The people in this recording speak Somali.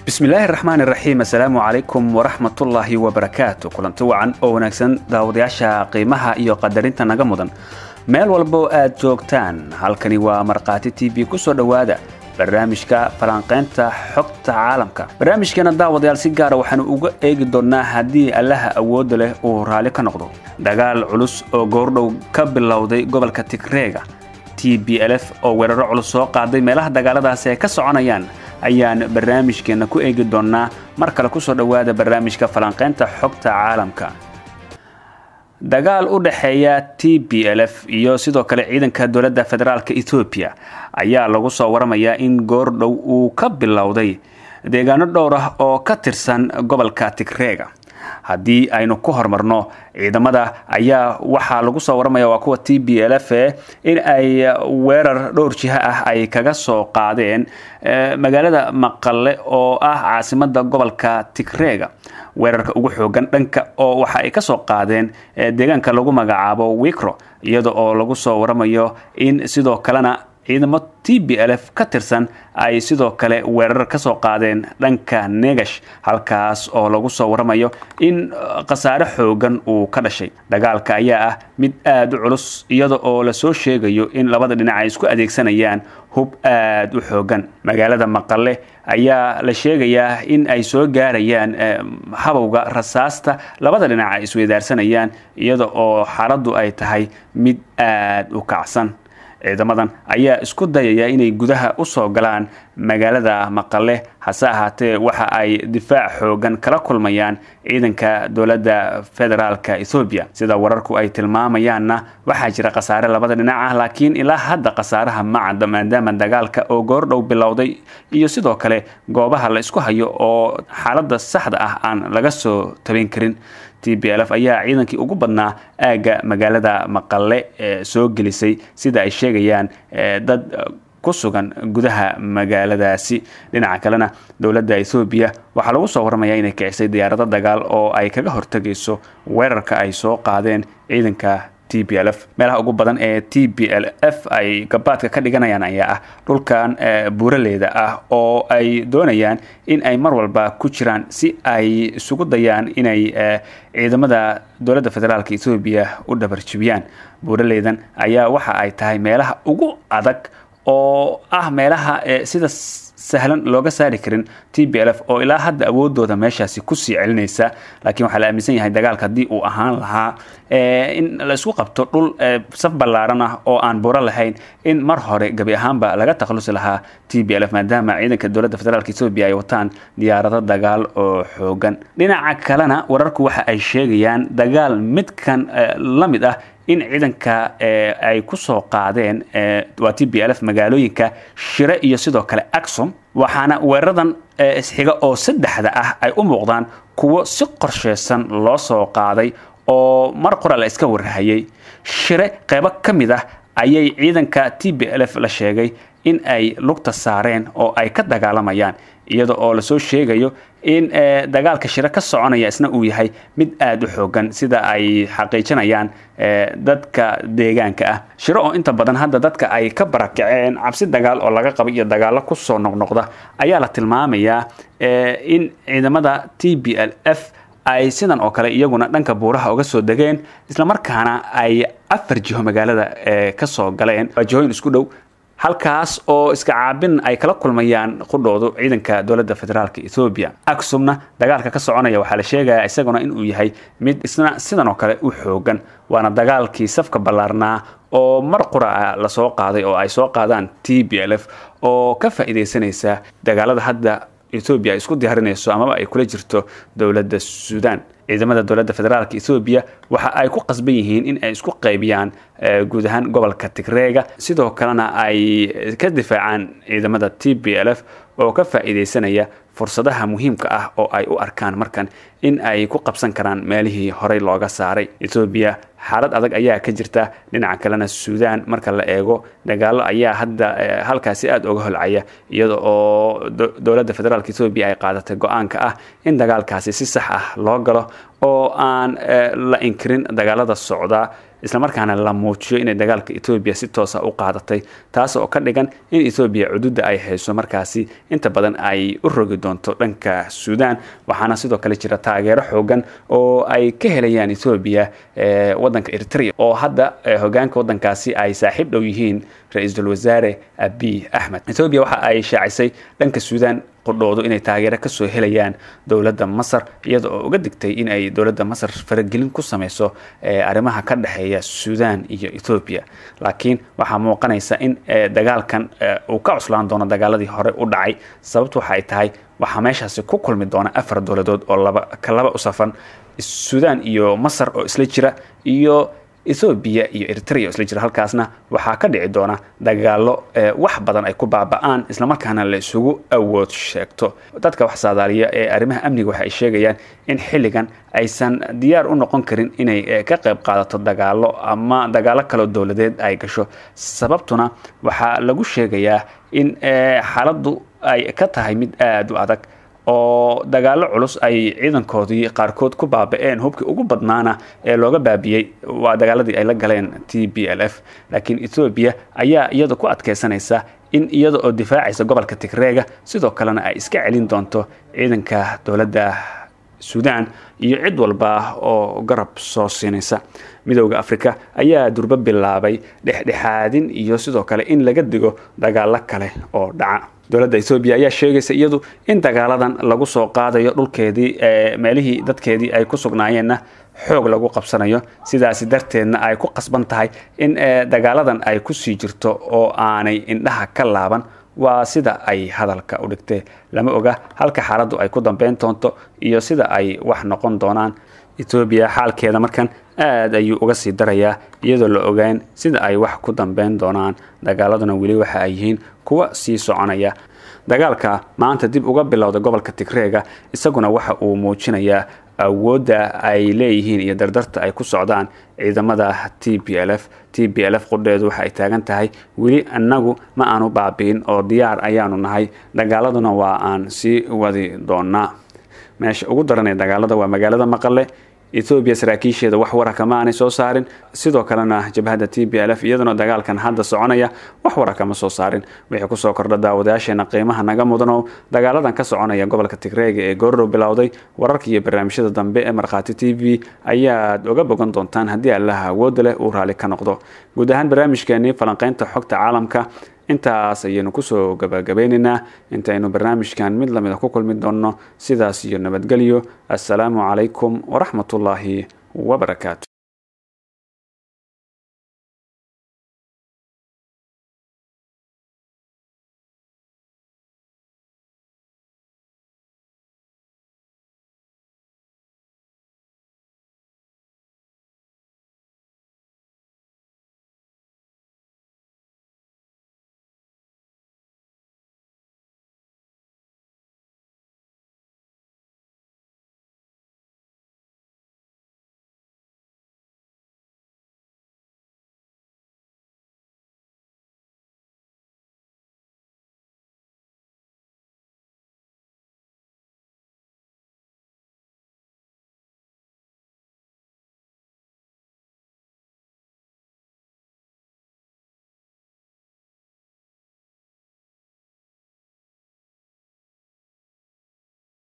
bismillaahi raxmaani raxiim assalaamu calaykum waraxmatullaahi wabarakaatu kulanti wacan oo wanaagsan daawadayaasha qiimaha iyo qadarinta naga mudan meel walboo aad joogtaan halkani waa markhaati t v ku soo dhowaada barnaamijka falanqaynta xogta caalamka barnaamijkeena daawadayaal si gaara waxaanu uga eegi doonnaa haddii allaha awoodda leh uu raalli ka noqdo dagaal culus oo goordhow ka bilowday gobolka tigreega t b lf oo weeraro culus soo qaaday meelaha dagaaladaasi ay ka soconayaan ayaan barnaamijkeenna ku eegi doonnaa mar kale kusoo dhowaada barnaamijka falanqaynta xogta caalamka dagaal u dhexeeya t b lf iyo sidoo kale ciidanka dowladda federaalka ethoobiya ayaa lagu soo waramayaa in goordhow uu ka bilowday deegaano dhowr ah oo ka tirsan gobolka tigreega haddii aynu ku horumarno ciidamada ayaa waxaa lagu soo waramaya waa kuwa t b lf in ay weerar dhowr jiha ah ay kaga soo qaadeen magaalada maqale oo ah caasimada gobolka tigreega weerarka ugu xoogan dhanka oo waxa ay kasoo qaadeen deegaanka lagu magacaabo wikro iyada oo lagu soo waramayo in sidoo kalena ciidamo t b lf ka tirsan ay sidoo kale weerar ka soo qaadeen dhanka negash halkaas oo lagu soo waramayo in khasaare xoogan uu ka dhashay dagaalka ayaa ah mid aada u culus iyada oo lasoo sheegayo in labada dhinac ay isku adeegsanayaan hub aada u xoogan magaalada maqale ayaa la sheegayaa in ay soo gaarayaan habowga rasaasta labada dhinac ay isweydaarsanayaan iyada oo xaaladdu ay tahay mid aada u kacsan ciidamadan ayaa isku dayaya inay gudaha usoo galaan magaalada maqale hase ahaatee waxa ay difaac xoogan kala kulmayaan ciidanka dowladda federaalka ethoobiya sida wararku ay tilmaamayaanna waxaa jira khasaare labada dhinac ah laakiin ilaa hadda khasaaraha ma cadda maadaama dagaalka oo goordhow bilowday iyo sidoo kale goobaha la isku hayo oo xaaladda saxda ah aan laga soo tabin karin t b lf ayaa ciidankii ugu badnaa aagga magaalada maqale soo gelisay sida ay sheegayaan dad ku sugan gudaha magaaladaasi dhinaca kalena dowladda ethoobiya waxaa lagu soo waramayaa inay kicisay diyaarado dagaal oo ay kaga hortegayso weerarka ay soo qaadeen ciidanka t b lf meelaha ugu badan ee t b l f ay gabaadka ka dhiganayaan ayaa ah dhulkan buuraleeda ah oo ay doonayaan in ay mar walba ku jiraan si ay isugu dayaan inay ciidamada dowladda federaalka ethoobiya u dhabarjibiyaan buuraleydan ayaa waxa ay tahay meelaha ugu adag oo ah meelaha sida sahlan looga saari karin t b lf oo ilaa hadda awoodooda meeshaasi kusii celinaysa laakiin waxaa la aaminsan yahay dagaalka haddii uu ahaan lahaa in la isku qabto dhul saf ballaaran ah oo aan buuro lahayn in mar hore gebi ahaanba laga takhalusi lahaa t b lf maadaama ciidanka dowladda federaalk etoobiya ay wataan diyaarado dagaal oo xoogan dhinaca kalena wararku waxa ay sheegayaan dagaal midkan la mid ah in ciidanka ay ku soo qaadeen waa t b lf magaalooyinka shire iyo sidoo kale axom waxaana weeraradan isxiga oo saddexda ah ay u muuqdaan kuwo si qorsheysan loo soo qaaday oo mar qora la iska warhayay shire qeybo ka mid ah ayay ciidanka t b lf la sheegay in ay lugta saareen oo ay ka dagaalamayaan iyada oo lasoo sheegayo in dagaalka shiro ka soconaya isna uu yahay mid aada u xoogan sida ay xaqiijinayaan dadka deegaanka ah shiro oo inta badan hadda dadka ay ka barakaceen cabsi dagaal oo laga qaba iyo dagaallo kusoo noqnoqda ayaa la tilmaamayaa in ciidamada t b l f ay sidan oo kale iyaguna dhanka buuraha uga soo degeen islamarkaana ay afar jiho magaalada kasoo galeen waa jihooyin isku dhow halkaas oo iska caabin ay kala kulmayaan qudhoodu ciidanka dowladda federaalka ethoobiya aksumna dagaalka ka soconaya waxaa la sheegayaa isaguna inuu yahay mid isna sidan oo kale u xoogan waana dagaalkii safka ballaarnaa oo mar qura lasoo qaaday oo ay soo qaadaan t b l f oo ka faa'iidaysanaysa dagaalada hadda ethoobiya ay isku diyaarinayso amaba ay kula jirto dowladda suudaan ciidamada dowladda federaalka ethoobiya waxa ay ku qasban yihiin in ay isku qaybiyaan guud ahaan gobolka tigreega sidoo kalena ay ka difaacaan ciidamada t b l f oo ka faa'iidaysanaya fursadaha muhiimka ah oo ay u arkaan markan in ay ku qabsan karaan meelihii horey looga saaray ethoobiya xaalad adag ayaa ka jirta dhinaca kalena suudaan marka la eego dagaalo ayaa hadda halkaasi aada uga holcaya iyada oo dowladda federaalk ethoobiya ay qaadatay go-aanka ah in dagaalkaasi si sax ah loo galo oo aan la inkirin dagaalada socda islamarkaana la muujiyo inay dagaalka etoobiya si toosa u qaadatay taas oo ka dhigan in etoobiya cududa ay hayso markaasi inta badan ay u rogi doonto dhanka suudaan waxaana sidoo kale jira taageero xoogan oo ay ka helayaan etoobiya wadanka eritrea oo hadda hogaanka wadankaasi ay saaxiib dhow yihiin ra-iisul wasaare abiy axmed etoobiya waxa ay shaacisay dhanka suudaan qudhoodu inay taageero kasoo helayaan dowladda masar iyada oo uga digtay in ay dowladda masar faragelin ku sameyso arrimaha ka dhexeeya suudaan iyo etoobiya laakiin waxaa muuqanaysa in dagaalkan uu ka cuslaan doono dagaaladii hore u dhacay sababtu waxa ay tahay waxaa meeshaasi ku kulmi doona afar dowladood oo laba ka laba u safan suudaan iyo masar oo isla jira iyo ethoobiya iyo eritrea isla jira halkaasna waxaa ka dhici doona dagaalo wax badan ay ku baaba-aan islamarkaana la isugu awood sheegto dadka wax saadaaliya ee arrimaha amniga waxa ay sheegayaan in xilligan aysan diyaar u noqon karin inay ka qayb qaadato dagaalo ama dagaalo kaloo dowladeed ay gasho sababtuna waxaa lagu sheegayaa in xaaladdu ay ka tahay mid aada u adag oo dagaalo culus ay ciidankoodii qaarkood ku baaba-een hubkii ugu badnaana ee looga baabiyey waa dagaaladii ay la galeen t b l f laakiin ethoobiya ayaa iyada ku adkeysanaysa in iyada oo difaacaysa gobolka tigreega sidoo kalena ay iska celin doonto ciidanka dowladda suudaan iyo cid walba oo garab soo siinaysa midooda africa ayaa durbo bilaabay dhexdhexaadin iyo sidoo kale in laga digo dagaalo kale oo dhaca dowladda ethoobiya ayaa sheegaysa iyadu in dagaaladan lagu soo qaadayo dhulkeedii meelihii dadkeedii ay ku sugnaayeenna xoog lagu qabsanayo sidaasi darteedna ay ku qasban tahay in dagaaladan ay kusii jirto oo aanay indhaha ka laaban waa sida ay hadalka u dhigtee lama oga halka xaaladdu ay ku dambeyn doonto iyo sida ay wax noqon doonaan etoobiya xaalkeeda markan aada ayuu uga sii darayaa iyadoo la ogaan sida ay wax ku dambeyn doonaan dagaaladuna weli waxa ay yihiin kuwa sii soconaya dagaalka maanta dib uga bilowda gobolka tigreega isaguna waxa uu muujinayaa awoodda ay leeyihiin iyo dardarta ay ku socdaan ciidamada t b l f t b l f qudheedu waxa ay taagan tahay weli annagu ma aanu baabi'in oo diyaar ayaanu nahay dagaaladuna waa aan sii wadi doonaa meesha ugu daranee dagaalada waa magaalada maqale ethoobiya saraakiisheeda wax waraka ma aanay soo saarin sidoo kalena jabhadda t b l f iyaduna dagaalkan hadda soconaya wax waraka ma soo saarin wixii kusoo kordha daawadayaasheena qiimaha naga mudanow dagaaladan ka soconaya gobolka tigreega ee goorrow bilowday wararka iyo barnaamijyada dambe ee markhaati t v ayaad oga bogan doontaan haddii allaha awoodda leh uu raalli ka noqdo guud ahaan barnaamijkeenii falanqeynta xogta caalamka intaas ayaynu kusoo gabagabeynaynaa intaynu barnaamijkan mid lamida ku kulmi doonno sidaas iyo nabadgelyo assalaamu calaykum waraxmatullaahi wabarakaatu